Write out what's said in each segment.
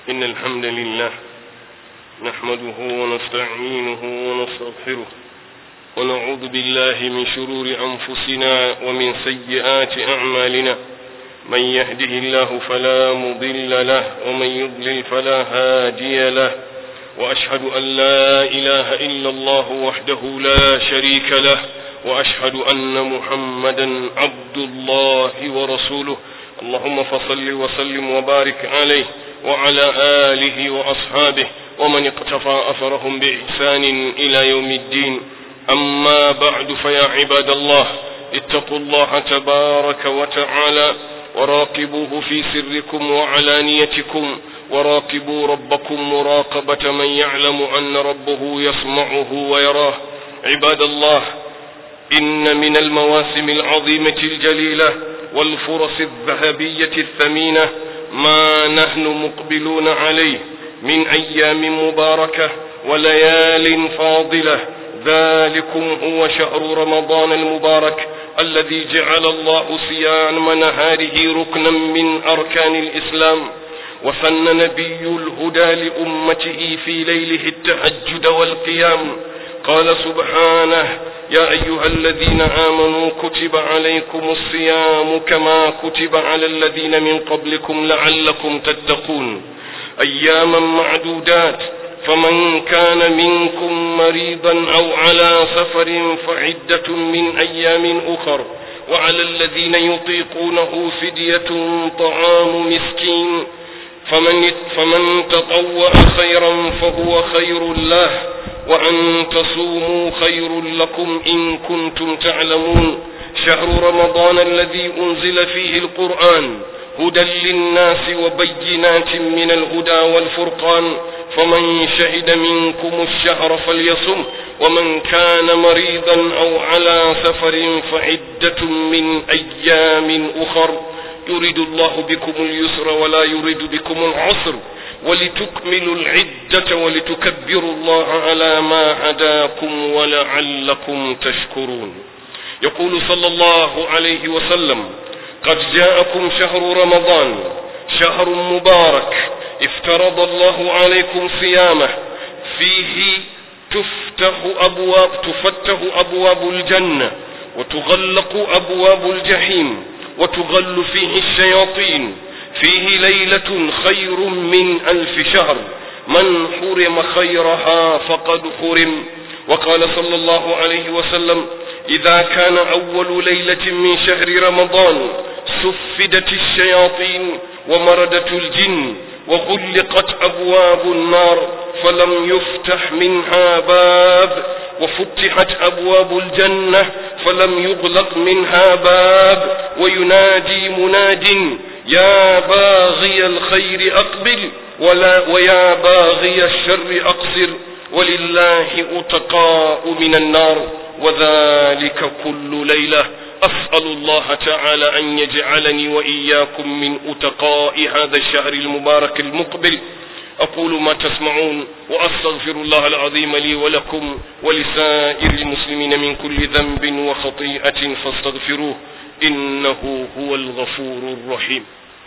إن الحمد لله نحمده ونستعينه ونستغفره ونعوذ بالله من شرور أنفسنا ومن سيئات أعمالنا من يهده الله فلا مضل له ومن يضلل فلا هادي له وأشهد أن لا إله إلا الله وحده لا شريك له وأشهد أن محمدا عبد الله ورسوله اللهم فصل وسلم وبارك عليه وعلى آله وأصحابه ومن اقتفى أثرهم بإحسان إلى يوم الدين أما بعد فيا عباد الله اتقوا الله تبارك وتعالى وراقبوه في سركم وعلانيتكم وراقبوا ربكم مراقبة من يعلم أن ربه يسمعه ويراه عباد الله إن من المواسم العظيمة الجليلة والفرص الذهبية الثمينة ما نحن مقبلون عليه من أيام مباركة وليال فاضلة ذلكم هو شهر رمضان المبارك الذي جعل الله صيام نهاره ركنا من أركان الإسلام وسن نبي الهدى لأمته في ليله التهجد والقيام قال سبحانه يا أيها الذين آمنوا كتب عليكم الصيام كما كتب على الذين من قبلكم لعلكم تتقون أياما معدودات فمن كان منكم مريضا أو على سفر فعدة من أيام أخر وعلى الذين يطيقونه فدية طعام مسكين فمن, فمن تطوع خيرا فهو خير له وأن تصوموا خير لكم إن كنتم تعلمون شهر رمضان الذي أنزل فيه القرآن هدى للناس وبينات من الهدى والفرقان فمن شهد منكم الشهر فليصم ومن كان مريضا أو على سفر فعدة من أيام أخر يريد الله بكم اليسر ولا يريد بكم العسر ولتكملوا العدة ولتكبروا الله على ما هداكم ولعلكم تشكرون يقول صلى الله عليه وسلم قد جاءكم شهر رمضان شهر مبارك افترض الله عليكم صيامه فيه تفتح أبواب تفتح أبواب الجنة وتغلق أبواب الجحيم وتغل فيه الشياطين فيه ليلة خير من ألف شهر من حرم خيرها فقد حرم وقال صلى الله عليه وسلم إذا كان أول ليلة من شهر رمضان سفدت الشياطين ومردت الجن وغلقت أبواب النار فلم يفتح منها باب وفتحت أبواب الجنة فلم يغلق منها باب وينادي مناد يا باغي الخير أقبل ولا ويا باغي الشر أقصر ولله أتقاء من النار وذلك كل ليلة أسأل الله تعالى أن يجعلني وإياكم من أتقاء هذا الشهر المبارك المقبل أقول ما تسمعون وأستغفر الله العظيم لي ولكم ولسائر المسلمين من كل ذنب وخطيئة فاستغفروه إنه هو الغفور الرحيم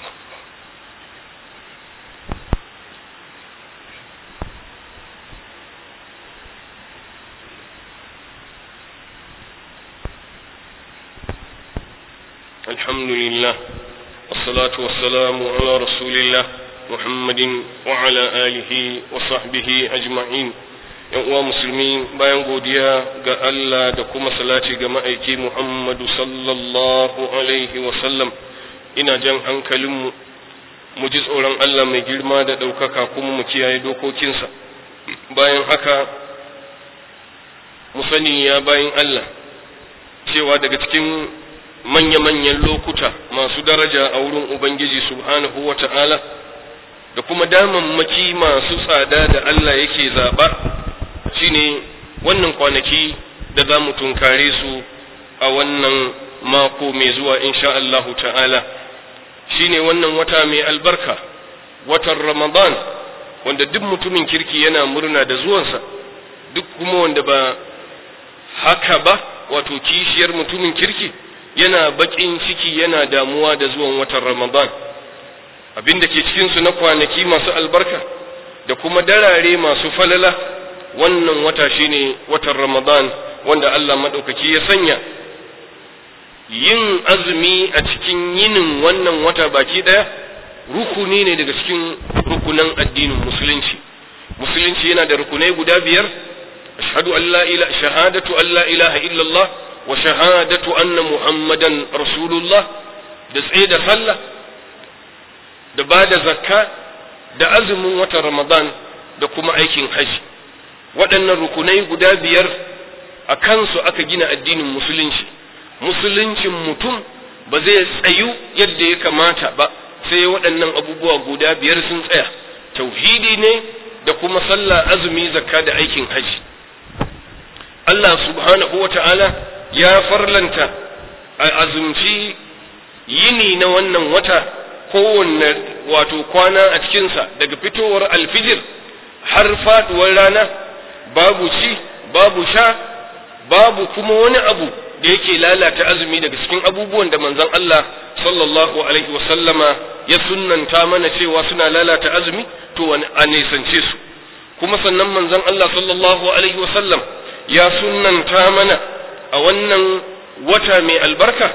الحمد لله والصلاة والسلام على رسول الله محمد وعلى آله وصحبه أجمعين yan uwa musulmi bayan godiya ga Allah da kuma salati ga ma'aiki Muhammadu sallallahu alaihi wasallam ina jan hankalinmu mu ji tsoron Allah mai girma da ɗaukaka kuma mu kiyaye dokokinsa bayan haka mu sani ya bayan Allah cewa daga cikin manya-manyan lokuta masu daraja a wurin Ubangiji subhanahu wa ta'ala da kuma damammaki masu tsada da Allah yake zaɓa shine wannan kwanaki da za mu tunkare su a wannan mako mai zuwa insha Allahu ta'ala shine wannan wata mai albarka watan Ramadan wanda duk mutumin kirki yana murna da zuwansa duk kuma wanda ba haka ba wato kishiyar mutumin kirki yana baƙin ciki yana damuwa da zuwan watan Ramadan abin da ke cikinsu na kwanaki masu albarka da kuma darare masu falala wannan wata shine watan ramadan wanda Allah maɗaukaki ya sanya yin azumi a cikin yinin wannan wata baki ɗaya rukuni ne daga cikin rukunan addinin musulunci musulunci yana da rukunai guda biyar ashhadu an la ilaha shahadatu an la ilaha illallah wa shahadatu anna muhammadan rasulullah da tsaye da sallah da ba da zakka da azumin watan ramadan da kuma aikin haji waɗannan rukunai guda biyar a kansu aka gina addinin musulunci musuluncin mutum ba zai tsayu yadda ya kamata ba sai waɗannan abubuwa guda biyar sun tsaya tauhidi ne da kuma sallah azumi zakka da aikin haji Allah subhanahu wa ta'ala ya farlanta a azumci yini na wannan wata kowanne wato kwana a cikinsa daga fitowar alfijir har faduwar rana babu ci babu sha babu kuma wani abu da yake lalata azumi daga cikin abubuwan da manzon Allah sallallahu alaihi wasallama ya sunnanta mana cewa suna lalata azumi to a nisance su kuma sannan manzon Allah sallallahu alaihi wasallam ya sunnanta mana a wannan wata mai albarka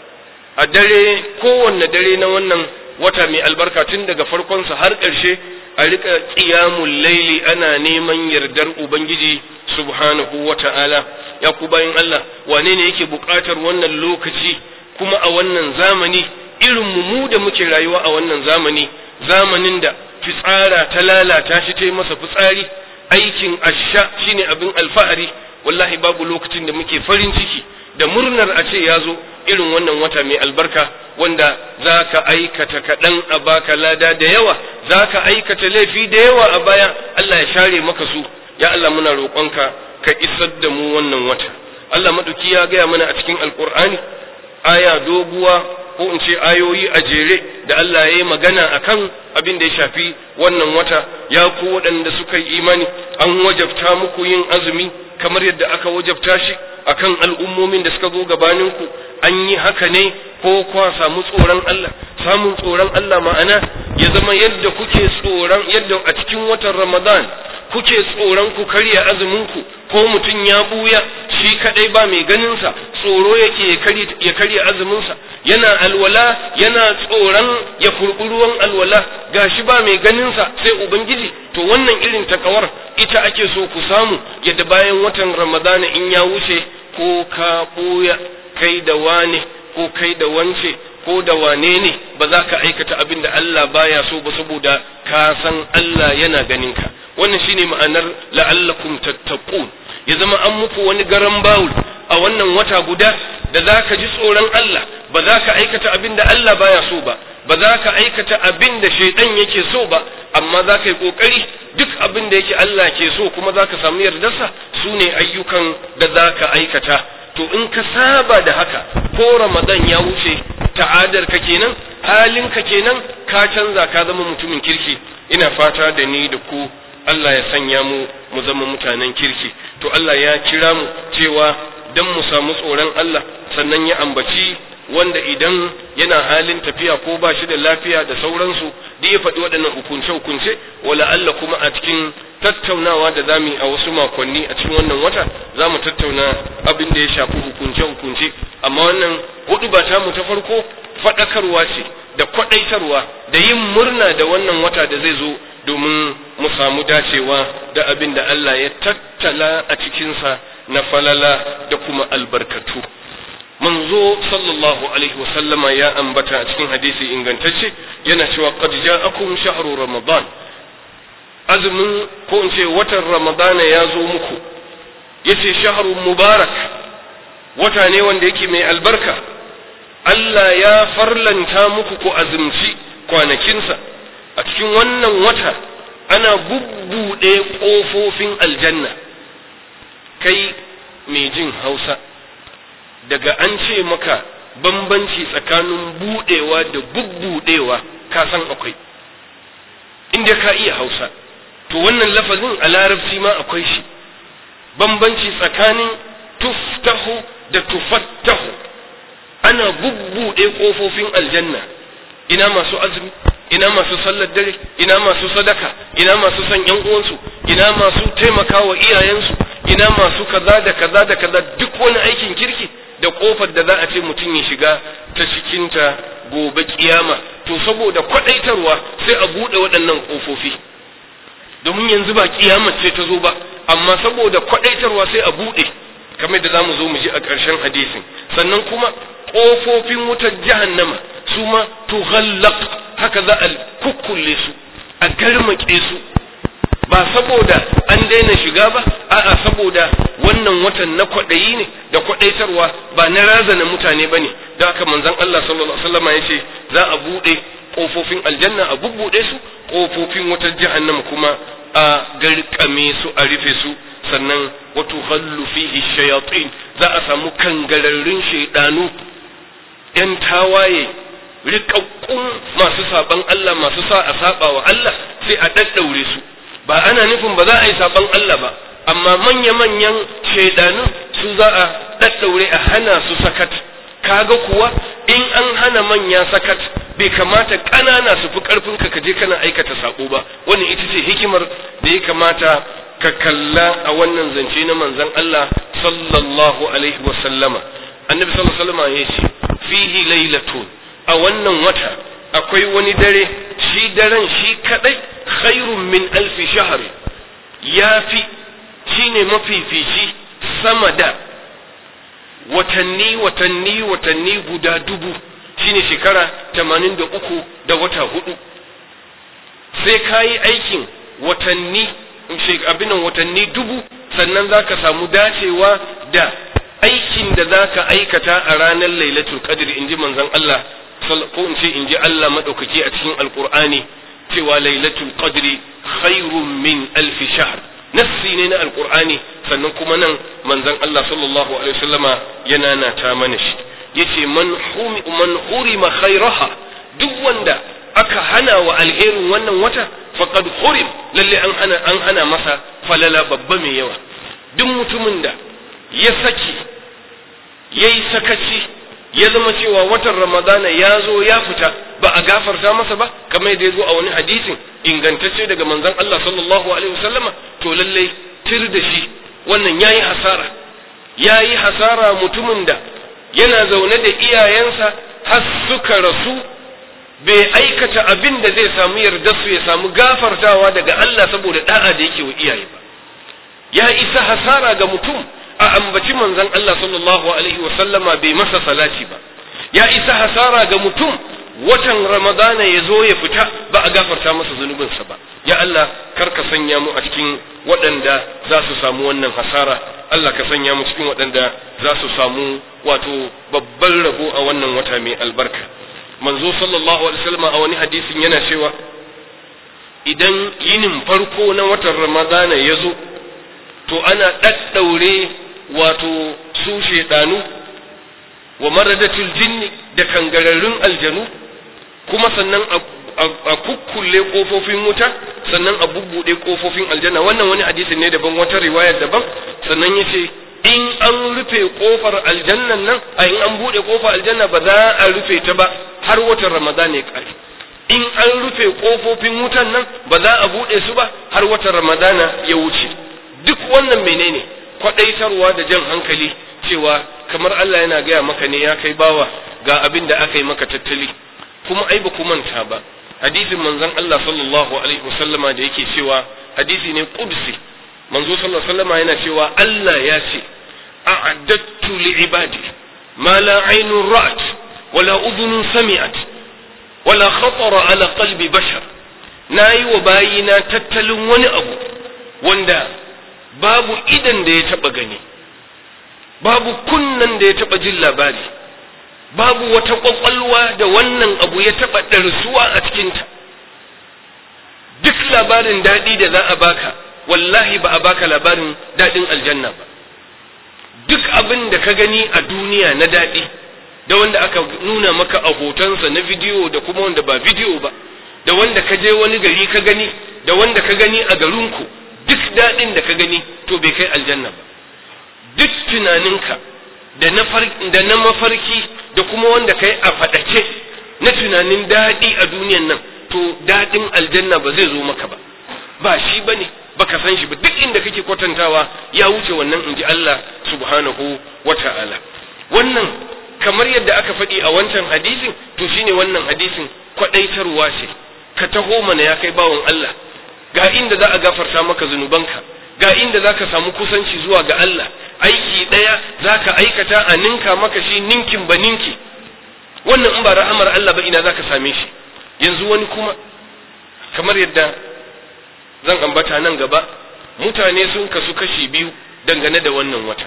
a dare kowanne dare na wannan wata mai albarka tun daga farkonsa har ƙarshe a rika ƙiyamun laili ana neman yardar ubangiji subhanahu wa ta'ala ya ku bayan Allah wane ne yake buƙatar wannan lokaci kuma a wannan zamani irin mu da muke rayuwa a wannan zamani zamanin da fitsara ta lalata shi ta yi masa fitsari aikin asha shine abin alfahari wallahi babu lokacin da muke farin ciki da murnar a ce ya zo irin wannan wata mai albarka wanda za ka aikata kaɗan a baka lada da yawa za ka aikata laifi da yawa a baya Allah ya share maka su ya Allah muna roƙonka ka isar da mu wannan wata Allah maɗauki ya gaya mana a cikin alƙur'ani aya doguwa ko in ce ayoyi a jere da Allah ya yi magana a kan abin da ya shafi wannan wata ya ku waɗanda suka yi imani an wajabta muku yin azumi kamar yadda aka wajabta shi akan al'ummomin da suka zo gabaninku an yi haka ne ko kwa samu tsoron Allah samun tsoron Allah ma'ana ya zama yadda kuke tsoron yadda a cikin watan Ramadan kuke tsoron ku karya azuminku ko mutum ya buya shi kadai ba mai ganinsa tsoro yake ya karya azuminsa yana alwala yana tsoron ya kurɓi ruwan alwala gashi ba mai ganinsa sai ubangiji to wannan irin takawar ita ake so ku samu yadda bayan watan ramadana in ya wuce ko ka buya kai da wane ko kai da wance ko da wane ne ba za ka aikata abin da Allah baya so ba saboda ka san Allah yana ganinka wannan shine ma'anar la'allakum tattaqun ya zama an muku wani garan bawul a wannan wata guda da za ka ji tsoron Allah ba za ka aikata abin da Allah baya so ba ba za ka aikata abin da shaidan yake so ba amma za ka yi kokari duk abin da yake Allah ke so kuma za ka samu yardarsa su ne ayyukan da za ka aikata to in ka saba da haka ko ramadan ya wuce ta'adar ka kenan halin ka kenan ka canza ka zama mutumin kirki ina fata da ni da ku Allah ya sanya mu mu zama mutanen kirki to Allah ya kira mu cewa dan mu samu tsoron Allah sannan ya ambaci wanda idan yana halin tafiya ko ba shi da lafiya da sauransu da ya faɗi waɗannan hukunce-hukunce wala Allah kuma a cikin tattaunawa da zamu a wasu makonni a cikin wannan wata za mu tattauna abin da ya shafi hukunce-hukunce amma wannan hudu ba mu ta farko faɗakarwa ce da kwaɗaitarwa da yin murna da wannan wata da zai zo domin mu samu dacewa da abin da Allah ya tattala a cikinsa na falala da kuma albarkatu manzo sallallahu alaihi wasallama ya ambata a cikin hadisi ingantacce yana cewa qad ja'akum shahru ramadan azumin ko in ce watan ramadana ya zo muku yace shahru mubarak wata ne wanda yake mai albarka Allah ya farlanta muku ku azumci kwanakinsa a cikin wannan wata ana bubbuɗe ƙofofin aljanna kai mai jin hausa daga an ce maka bambanci tsakanin buɗewa da bubbuɗewa ka san akwai inda ka iya hausa to wannan lafazin a larabci ma akwai shi bambanci tsakanin tuftahu da tufattahu ana bubbuɗe ƙofofin aljanna ina masu azumi ina masu sallar dare ina masu sadaka ina masu son yan uwansu ina masu taimakawa iyayensu ina masu kaza da kaza da kaza duk wani aikin kirki da kofar da za a ce mutum ya shiga ta cikinta gobe kiyama to saboda kwadaitarwa sai a buɗe waɗannan ƙofofi domin yanzu ba kiyama ce ta zo ba amma saboda kwadaitarwa sai a buɗe kamar da zamu zo mu ji a ƙarshen hadisin sannan kuma ƙofofin wutar jahannama su ma tughallaq haka za a kukkulle su a garmake su ba saboda an daina shiga ba a'a saboda wannan watan na kwaɗayi ne da kwaɗaitarwa ba na razana mutane ba ne da haka manzon Allah sallallahu alaihi wasallam ya ce za a buɗe ƙofofin aljanna a bubbuɗe su ƙofofin wutar jahannama kuma a garkame su a rufe su sannan wato hallu fihi shayatin za a samu kangararrun shaidanu yan tawaye rikakkun masu saban Allah masu sa a saba wa Allah sai a daddaure su ba ana nufin ba za a yi saban Allah ba amma manya-manyan shaidanu su za a daddaure a hana su sakat kaga kuwa in an hana manya sakat bai kamata ƙanana su fi ƙarfin ka kaje kana aikata sako ba wannan ita ce hikimar da ya kamata ka kalla a wannan zance na manzon Allah sallallahu alaihi wa sallama annabi sallallahu alaihi wa sallama ya ce fihi lailatun a wannan wata akwai wani dare shi daren shi kadai khairun min alfi shahr ya fi shine mafifici sama da watanni watanni watanni guda dubu shine shekara tamanin da uku da wata hudu sai ka yi aikin watanni abinan watanni dubu sannan za ka samu dacewa da aikin da za ka aikata a ranar lailatul qadr in ji manzon Allah ko in ce in ji Allah maɗaukaki a cikin alkur'ani cewa lailatul qadri khairun min alfi shahr nassi ne na alkur'ani sannan kuma nan manzon Allah sallallahu alaihi wasallama yana na ta mana shi yace man humi man hurima khairaha duk wanda aka hana wa alherin wannan wata faqad hurim lalle an hana an hana masa falala babba mai yawa duk mutumin da ya saki yayi sakaci ya zama cewa watan ramadana ya zo ya fita ba a gafarta masa ba kamar yadda ya zo a wani hadisin ingantacce daga manzon Allah sallallahu alaihi wasallama to lalle tir da shi wannan yayi hasara yayi hasara mutumin da yana zaune da iyayensa har suka rasu bai aikata abin da zai samu yarda su ya samu gafartawa daga Allah saboda da'a da yake wa iyaye ba ya isa hasara ga mutum a ambaci manzon Allah sallallahu alaihi wa sallama bai masa salati ba ya isa hasara ga mutum watan ramadana ya zo ya fita ba a gafarta masa zunubinsa ba ya Allah kar ka sanya mu a cikin waɗanda za su samu wannan hasara Allah ka sanya mu cikin waɗanda za su samu wato babban rabo a wannan wata mai albarka manzo sallallahu alaihi wasallam a wani hadisin yana cewa idan yinin farko na watan ramadana ya zo to ana ɗaɗɗaure wato su shaidanu wa maradatul jinni da kangararrun aljanu kuma sannan a kukkulle kofofin wuta sannan a bubbuɗe kofofin aljanna wannan wani hadisi ne daban wata riwayar daban sannan yace in an rufe kofar aljannan nan a in an buɗe kofar aljanna ba za a rufe ta ba har watan ramadan ya ƙare in an rufe kofofin wutan nan ba za a buɗe su ba har watan ramadana ya wuce duk wannan menene kwadaitarwa da jan hankali cewa kamar Allah yana gaya maka ne ya kai bawa ga abin da aka yi maka tattali kuma ai ba ku manta ba hadisin manzon Allah sallallahu alaihi wasallama da yake cewa hadisi ne qudsi manzo sallallahu alaihi wasallama yana cewa Allah ya ce a'addattu li ibadi ma la aynun ra'at wala udhunun sami'at wala khatara ala qalbi bashar nayi wa bayina tattalin wani abu wanda babu idan da ya taba gani babu kunnan da ya taba jin labari babu wata kwakwalwa da wannan abu ya taba ɗarsuwa a cikinta duk labarin daɗi da za a baka wallahi ba a baka labarin daɗin aljanna ba duk abin da ka gani a duniya na daɗi da wanda aka nuna maka a hotonsa na bidiyo da kuma wanda ba bidiyo ba da wanda ka je wani gari ka gani da wanda ka gani a garinku duk daɗin da ka gani to bai kai aljanna ba duk tunaninka da na mafarki da kuma wanda kai a faɗace na tunanin daɗi a duniyan nan to daɗin aljanna ba zai zo maka ba ba shi bane baka san shi ba duk inda kake kwatantawa ya wuce wannan inji Allah subhanahu wata'ala wannan kamar yadda aka faɗi a wancan hadisin to shine wannan hadisin kwadaitarwa ce ka taho mana ya kai bawon Allah ga inda za a gafarta maka zunubanka ga inda za ka samu kusanci zuwa ga Allah aiki ɗaya za ka aikata a ninka maka shi ninkin ba ninki wannan in ba ra'amar Allah ba ina za ka same shi yanzu wani kuma kamar yadda zan ambata nan gaba mutane sun kasu kashi biyu dangane da wannan wata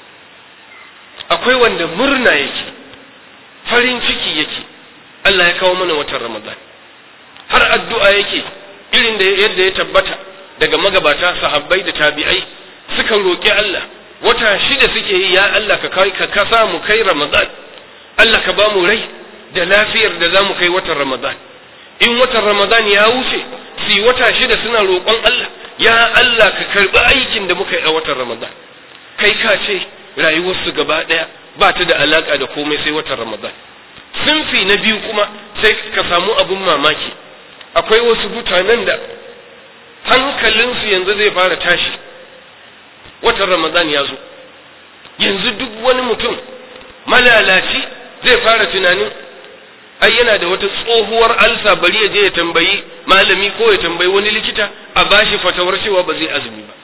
akwai wanda murna yake farin ciki yake Allah ya kawo mana watan Ramadan har addu'a yake irin da yadda ya tabbata daga magabata sahabbai da tabi'ai suka roƙi Allah wata shida suke yi ya Allah ka kai ka kasa mu kai Ramadan Allah ka ba mu rai da lafiyar da za mu kai watan Ramadan in watan Ramadan ya wuce su wata shida suna roƙon Allah ya Allah ka karɓi aikin da muka yi a watan Ramadan kai ka ce rayuwarsu gaba ɗaya ba ta da alaƙa da komai sai watan Ramadan sunfi na biyu kuma sai ka samu abun mamaki akwai wasu mutanen da hankalinsu yanzu zai fara tashi watan Ramadan ya zo yanzu duk wani mutum malalaci zai fara tunanin ai yana da wata tsohuwar alsa bari ya je ya tambayi malami ko ya tambayi wani likita a bashi fatawar cewa ba zai azumi ba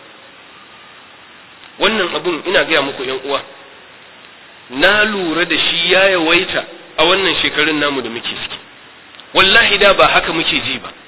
wannan abun ina gaya muku yan uwa na lura da shi ya yawaita a wannan shekarun namu da muke ciki wallahi da ba haka muke ji ba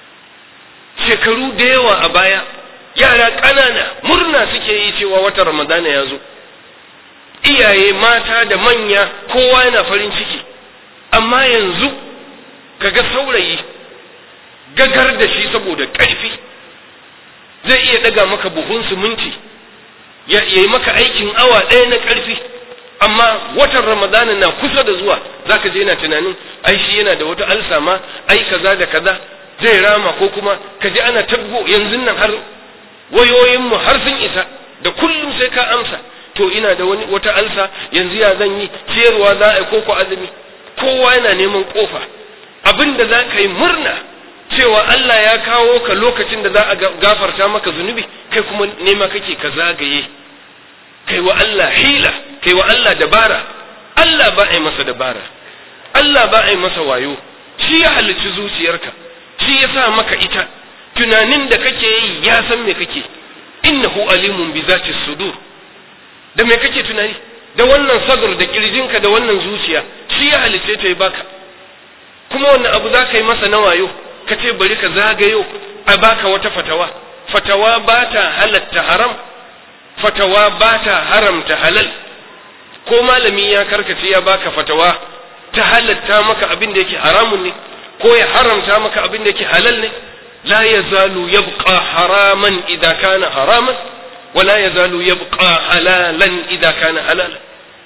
shekaru da yawa a baya yara ƙanana murna suke yi cewa wata ramadana ya zo iyaye mata da manya kowa yana farin ciki amma yanzu kaga saurayi gagar da shi saboda ƙarfi zai iya daga maka buhun siminti ya yi maka aikin awa ɗaya na ƙarfi amma watan ramadana na kusa da zuwa zaka je yana tunanin ai shi yana da wata alsa ma ai kaza da kaza zai rama ko kuma ka ji ana tabgo yanzu nan har wayoyinmu har sun isa da kullum sai ka amsa to ina da wani wata alsa yanzu ya zan yi ciyarwa za a yi koko azumi kowa yana neman kofa abin da za ka yi murna cewa Allah ya kawo ka lokacin da za a gafarta maka zunubi kai kuma nema kake ka zagaye kai wa Allah hila kai wa Allah dabara Allah ba a yi masa dabara Allah ba a yi masa wayo shi ya halicci zuciyarka shi ya sa maka ita tunanin da kake yi ya san me kake innahu alimun bi zati sudur da me kake tunani da wannan sadr da kirjinka da wannan zuciya shi ya halicce ta yi baka kuma wannan abu za ka yi masa na wayo ka ce bari ka zagayo a baka wata fatawa fatawa ba ta halatta haram fatawa ba ta haramta halal ko malami ya karkace ya baka fatawa ta halatta maka abin da yake haramun ne ko ya haramta maka abin da yake halal ne la yazalu yabqa haraman idza kana haraman wa la yazalu yabqa halalan idza kana halalan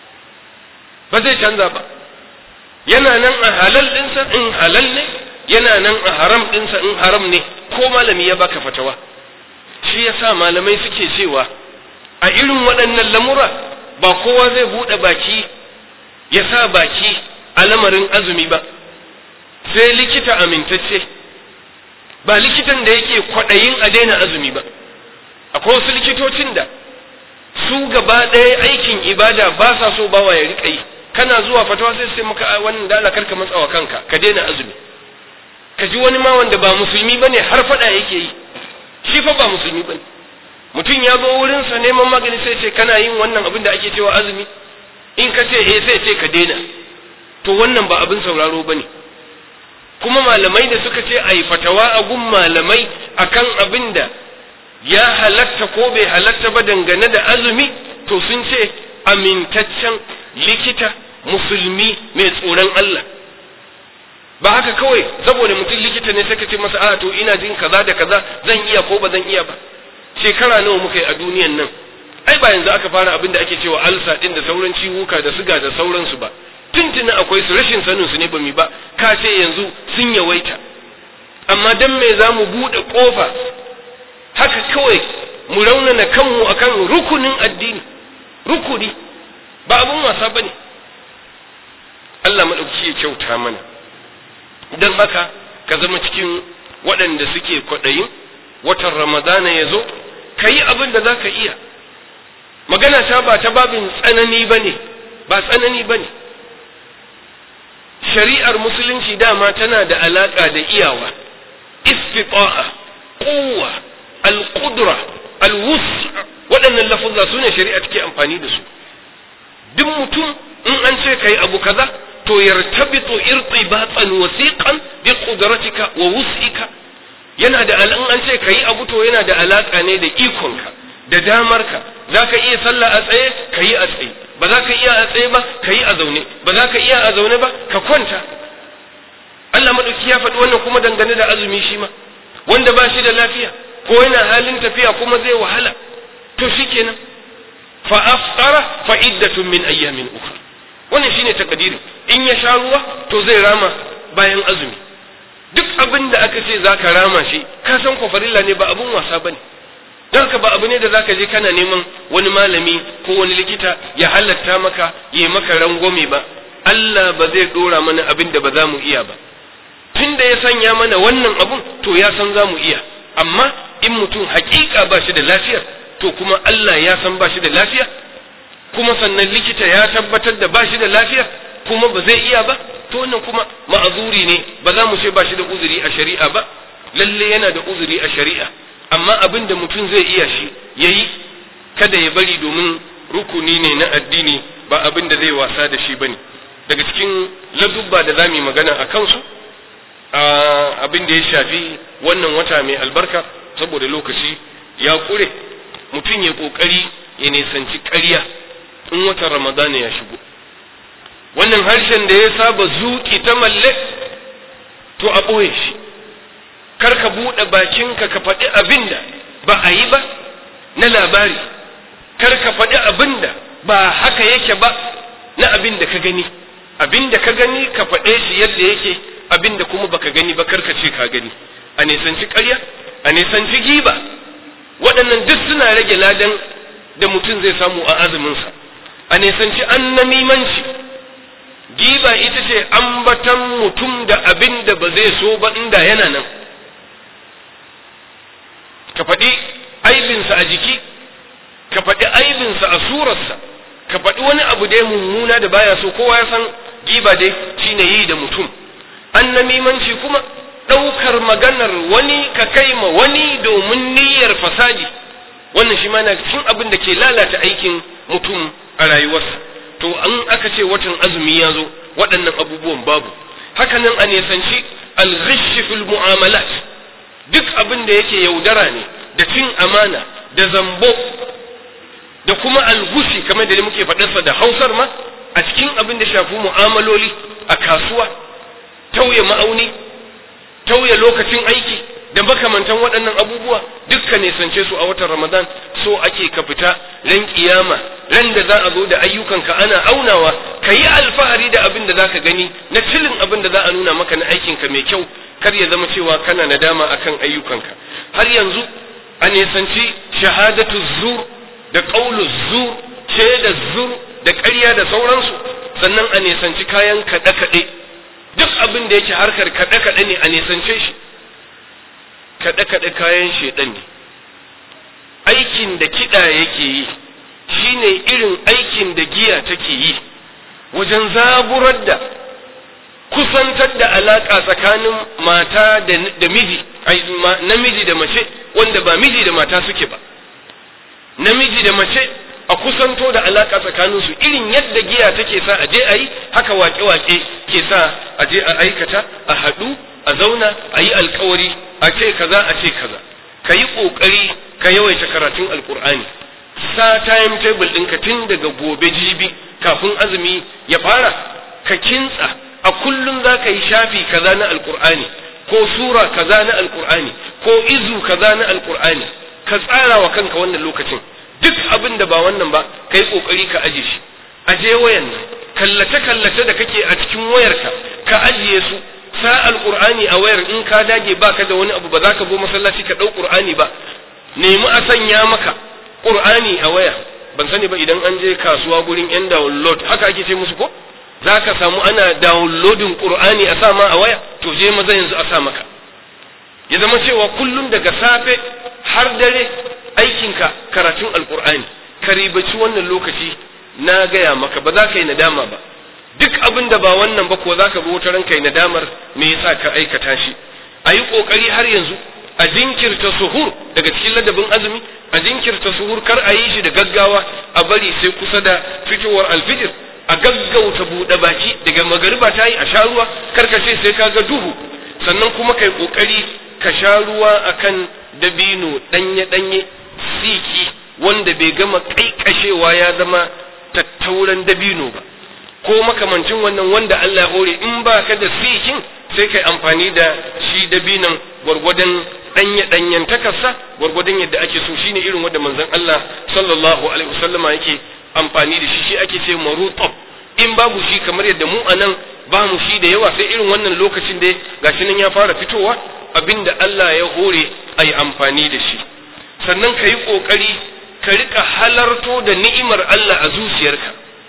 ba zai canza ba yana nan a halal ɗinsa in halal ne yana nan a haram ɗinsa in haram ne ko malami ya baka fatawa shi yasa malamai suke cewa a irin waɗannan lamura ba kowa zai buɗe baki ya sa baki a lamarin azumi ba sai likita amintacce ba likitan da yake kwaɗayin a daina azumi ba akwai wasu likitocin da su gaba ɗaya aikin ibada ba sa so bawa ya riƙa yi kana zuwa fatawa sai sai maka wannan da Allah karka matsawa kanka ka daina azumi ka ji wani ma wanda ba musulmi bane har fada yake yi shi fa ba musulmi bane mutum ya zo wurin sa neman magani sai ce kana yin wannan abin da ake cewa azumi in ka ce eh sai ce ka daina to wannan ba abin sauraro bane kuma malamai da suka ce ayi fatawa a gun malamai akan abin da ya halatta ko bai halatta ba dangane da azumi to sun ce amintaccen likita musulmi mai tsoron Allah ba haka kawai saboda mutum likita ne sai ka ce masa a to ina jin kaza da kaza zan iya ko ba zan iya ba shekara nawa muka yi a duniyan nan ai ba yanzu aka fara abin da ake cewa alsa din da sauran ciwuka da siga da sauransu ba tuntuni akwai su rashin sanin su ne ba mi ba ka ce yanzu sun yawaita amma dan me za mu buɗe ƙofa haka kawai mu raunana kanmu akan rukunin addini rukuni ba abun wasa bane Allah maɗauki ya kyauta mana don haka ka zama cikin waɗanda suke kwaɗayin watan ramadana ya zo ka yi abin da za ka iya magana ta ba ta babin tsanani ba ne ba tsanani ba ne shari'ar musulunci dama tana da alaƙa da iyawa istita'a quwwa al-qudra al-wus waɗannan lafuzza su ne shari'a take amfani da su duk mutum in an ce kai abu kaza to yartabitu irtibatan wasiqan bi qudratika wa wus'ika yana da in an ce kai abu to yana da alaka ne da ikonka da damarka zaka iya sallah a tsaye kai a tsaye ba za ka iya a tsaye ba kai a zaune ba za ka iya a zaune ba ka kwanta Allah madauki ya faɗi wannan kuma dangane da azumi shi ma wanda ba shi da lafiya ko yana halin tafiya kuma zai wahala to shikenan fa aftara fa iddatun min ayyamin ukhra wannan shine takadirin in ya sha ruwa to zai rama bayan azumi duk abin da aka ce zaka rama shi ka san ko farilla ne ba abun wasa bane don haka ba abu ne da zaka je kana neman wani malami ko wani likita ya halatta maka ya maka rangwame ba Allah ba zai dora mana abin da ba za mu iya ba tun da ya sanya mana wannan abun to ya san za mu iya amma in mutum hakika ba shi da lafiyar to kuma Allah ya san ba shi da lafiya kuma sannan likita ya tabbatar da ba shi da lafiya kuma ba zai iya ba to wannan kuma ma'azuri ne ba za mu ce ba shi da uzuri a shari'a ba lalle yana da uzuri a shari'a amma abin da mutum zai iya shi yayi kada ya bari domin rukuni ne na addini ba abin da zai wasa da shi bane daga cikin ladubba da za mu yi magana a kansu abin da ya shafi wannan wata mai albarka saboda lokaci ya kure mutum ya kokari ya nisanci ƙarya in watan ramadana ya shigo wannan harshen da ya saba zuƙi ta malle to a ɓoye shi kar ka buɗe bakinka ka faɗi abin da ba a yi ba na labari kar ka faɗi abin da ba haka yake ba na abin da ka gani abin da ka gani ka faɗe shi yadda yake abin da kuma baka gani ba karka ce ka gani a nisanci ƙarya a nisanci giba waɗannan duk suna rage ladan da mutum zai samu a azuminsa a nisanci annamimanci giba ita ce ambatan mutum da abin da ba zai so ba inda yana nan ka faɗi aibinsa a jiki ka faɗi aibinsa a surarsa ka faɗi wani abu da ya mummuna da baya so kowa ya san giba dai shine yi da mutum annamimanci kuma ɗaukar maganar wani ka kai ma wani domin niyyar fasadi wannan shi ma na cikin abin da ke lalata aikin mutum a rayuwarsa to an aka ce watan azumi ya zo waɗannan abubuwan babu hakanan a nisanci alghish fil mu'amalat duk abin da yake yaudara ne da cin amana da zambo da kuma algushi kamar da muke faɗarsa da hausar ma a cikin abin da shafi mu'amaloli a kasuwa tauye ma'auni tauye lokacin aiki da makamantan waɗannan abubuwa dukkan nisance su a watan ramadan so ake ka fita ran kiyama ran da za a zo da ayyukanka ana aunawa ka yi alfahari da abin da za ka gani na cilin abin da za a nuna maka na aikinka mai kyau kar ya zama cewa kana nadama akan ayyukanka har yanzu a nisanci shahadatu zur da ƙaulu zur shaida zur da ƙarya da sauransu sannan a nisanci kayan kaɗe-kaɗe duk abin da yake harkar kaɗe-kaɗe ne a nisance shi kaɗe-kaɗe kayan shaiɗan ne aikin da kiɗa yake yi shine irin aikin da giya take yi wajen zaburar da kusantar da alaƙa tsakanin mata da miji namiji da mace wanda ba miji da mata suke ba namiji da mace a kusanto da alaƙa tsakaninsu irin yadda giya take sa a je a yi haka wake-wake ke sa a je a aikata a haɗu a zauna a yi alkawari a ce kaza a ce kaza ka yi ƙoƙari ka yawaita karatun alƙur'ani sa time table ɗinka tun daga gobe jibi kafin azumi ya fara ka kintsa a kullum za ka yi shafi kaza na alƙur'ani ko sura kaza na alƙur'ani ko izu kaza na alƙur'ani ka tsara wa kanka wannan lokacin duk abin da ba wannan ba ka yi ƙoƙari ka aje shi aje wayan nan kallace-kallace da kake a cikin wayarka ka ajiye su sa alƙur'ani a wayar in ka dage baka da wani abu ba za ka zo masallaci ka ɗau ƙur'ani ba nemi a sanya maka ƙur'ani a waya ban sani ba idan an je kasuwa gurin yan download haka ake ce musu ko za ka samu ana downloading qur'ani a sa ma a waya to je maza yanzu a sa maka ya zama cewa kullum daga safe har dare aikinka karatun alqur'ani ka ribaci wannan lokaci na gaya maka ba za ka yi nadama ba duk abin da ba wannan ba ko za ka zo wata ranka yi nadamar me yasa ka aikata shi a yi ƙoƙari har yanzu a jinkirta suhur daga cikin ladabin azumi a jinkirta suhur kar a yi shi da gaggawa a bari sai kusa da fitowar alfijir a gaggauta buɗe baki daga magariba ta yi a sha ruwa kar ka ce sai ka ga duhu sannan kuma kai ƙoƙari ka sha ruwa akan dabino ɗanye-ɗanye siki wanda bai gama ƙaiƙashewa ya zama tattauran dabino ba ko makamancin wannan wanda Allah hore in ba ka da sikin sai kai amfani da shi dabinan gwargwadon danye danyen takarsa gwargwadon yadda ake so shine irin wanda manzon Allah sallallahu alaihi wasallama yake amfani da shi shi ake ce marutab in babu shi kamar yadda mu anan ba mu shi da yawa sai irin wannan lokacin da gashi nan ya fara fitowa abinda Allah ya hore ayi amfani da shi sannan ka yi kokari ka rika halarto da ni'imar Allah a zuciyarka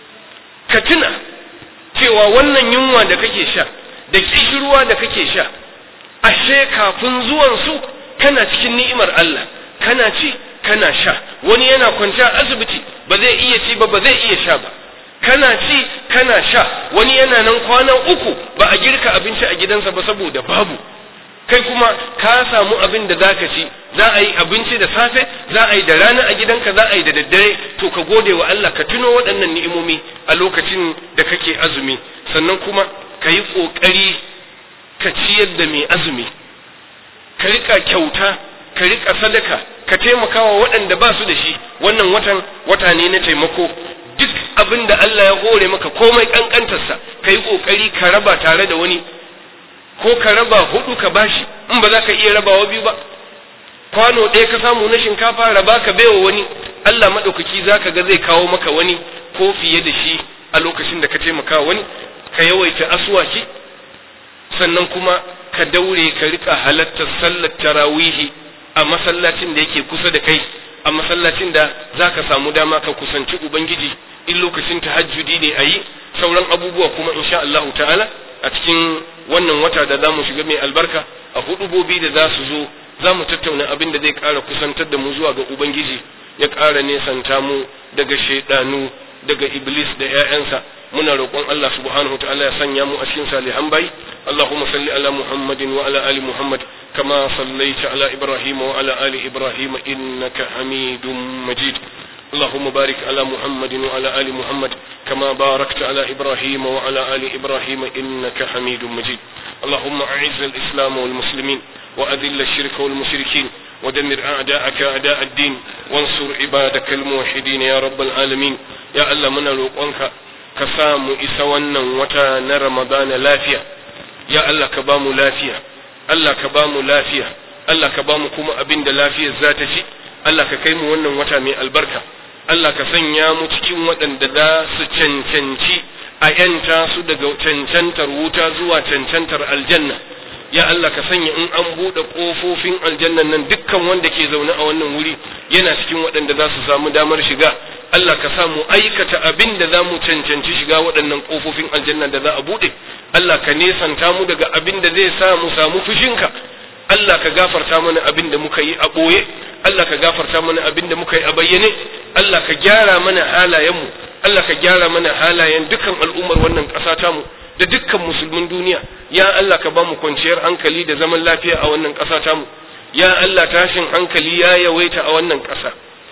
ka tuna cewa wannan yunwa da kake sha da kishirwa da kake sha ashe kafin zuwan su kana cikin ni'imar Allah kana ci kana sha wani yana kwanciya asibiti ba zai iya ci ba ba zai iya sha ba kana ci kana sha wani yana nan kwanan uku ba a girka abinci a gidansa ba saboda babu kai kuma ka samu abin da zaka ci za a yi abinci da safe za a yi da rana a gidanka za a yi da daddare to ka gode wa Allah ka tuno waɗannan ni'imomi a lokacin da kake azumi sannan kuma ka yi ƙoƙari ka ciyar da mai azumi ka rika kyauta ka rika sadaka ka taimaka wa waɗanda ba su da shi wannan watan wata ne na taimako duk abin da Allah ya hore maka komai ƙanƙantarsa ka yi ƙoƙari ka raba tare da wani ko ka raba hudu ka bashi in ba za ka iya rabawa biyu ba kwano ɗaya ka samu na shinkafa raba ka baiwa wani Allah maɗaukaki za ka ga zai kawo maka wani ko fiye da shi a lokacin da ka taimaka wani ka yawaita aswaki sannan kuma ka daure ka rika halartar sallar tarawihi a masallacin da yake kusa da kai a masallacin da za ka samu dama ka kusanci ubangiji in lokacin tahajjudi ne a yi sauran abubuwa kuma insha Allahu ta'ala a cikin wannan wata da za mu shiga mai albarka a hudubobi da za su zo za mu tattauna abin da zai ƙara kusantar da mu zuwa ga ubangiji ya ƙara nesanta mu daga shaidanu daga iblis da 'ya'yansa muna roƙon Allah subhanahu ta'ala ya sanya mu a cikin salihan bai Allahumma salli ala Muhammadin wa ala ali Muhammad kama sallaita ala Ibrahim wa ala ali Ibrahim innaka Hamidum Majid اللهم بارك على محمد وعلى آل محمد كما باركت على إبراهيم وعلى آل إبراهيم إنك حميد مجيد اللهم أعز الإسلام والمسلمين وأذل الشرك والمشركين ودمر أعداءك أعداء الدين وانصر عبادك الموحدين يا رب العالمين يا الله من الوقوانك كسام إسوانا وتانا رمضان لافيا يا الله كبام لافيا الله كبام لافيا الله كبام كما أبند لافيا ذاتي Allah ka kai mu wannan wata mai albarka Allah ka sanya mu cikin waɗanda za su cancanci a ‘yanta su daga cancantar wuta zuwa cancantar aljanna ya Allah ka sanya in an buɗe ƙofofin aljannan nan dukkan wanda ke zaune a wannan wuri yana cikin waɗanda za su samu damar shiga Allah ka sa mu aikata abin da za mu cancanci shiga waɗannan ƙofofin aljanna da za a buɗe Allah ka nesanta mu daga abin da zai sa mu samu fushinka Allah ka gafarta mana abin da muka yi a ɓoye Allah ka gafarta mana abin da muka yi a bayyane Allah ka gyara mana halayenmu Allah ka gyara mana halayen dukkan al'ummar wannan ƙasa tamu da dukkan musulmin duniya ya Allah ka ba mu kwanciyar hankali da zaman lafiya a wannan ƙasa tamu ya Allah tashin hankali ya yawaita a wannan ƙasa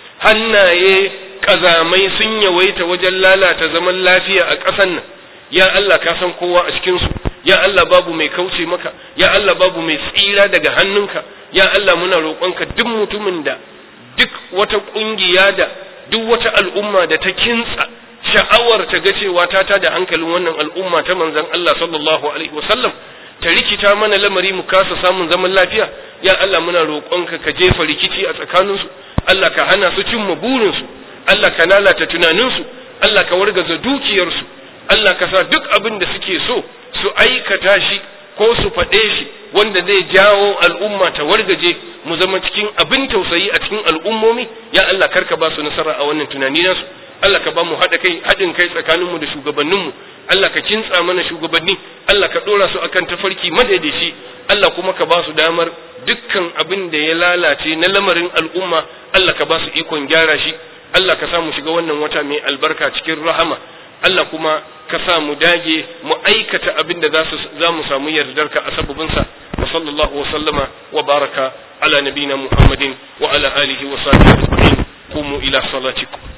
hannaye ƙazamai sun yawaita wajen lalata zaman lafiya a ƙasan nan ya Allah ka san kowa a cikinsu ya Allah babu mai kauce maka ya Allah babu mai tsira daga hannunka ya Allah muna roƙonka duk mutumin da duk wata ƙungiya da duk wata al'umma da ta kintsa sha'awar ta ga cewa ta tada hankalin wannan al'umma ta manzon Allah sallallahu alaihi wasallam ta rikita mana lamari mu kasa samun zaman lafiya ya Allah muna roƙonka ka jefa rikici a tsakaninsu Allah ka hana su cimma burinsu Allah ka lalata tunaninsu Allah ka wargaza dukiyarsu Allah ka sa duk abin da suke so su aikata shi ko su faɗe shi wanda zai jawo al'umma ta wargaje mu zama cikin abin tausayi a cikin al'ummomi ya Allah karka ba su nasara a wannan tunani nasu Allah ka ba mu haɗa kai haɗin kai tsakaninmu da shugabanninmu Allah ka kintsa mana shugabanni Allah ka ɗora su akan tafarki madaidaici Allah kuma ka ba su damar dukkan abin da ya lalace na lamarin al'umma Allah ka ba su ikon gyara shi Allah ka sa mu shiga wannan wata mai albarka cikin rahama Allah kuma ka sa mu dage mu aikata abin da za mu samu yardarka a sababinsa wa sallallahu wa sallama wa baraka ala nabina Muhammadin wa ala alihi wa sahbihi ajma'in qumu ila salatikum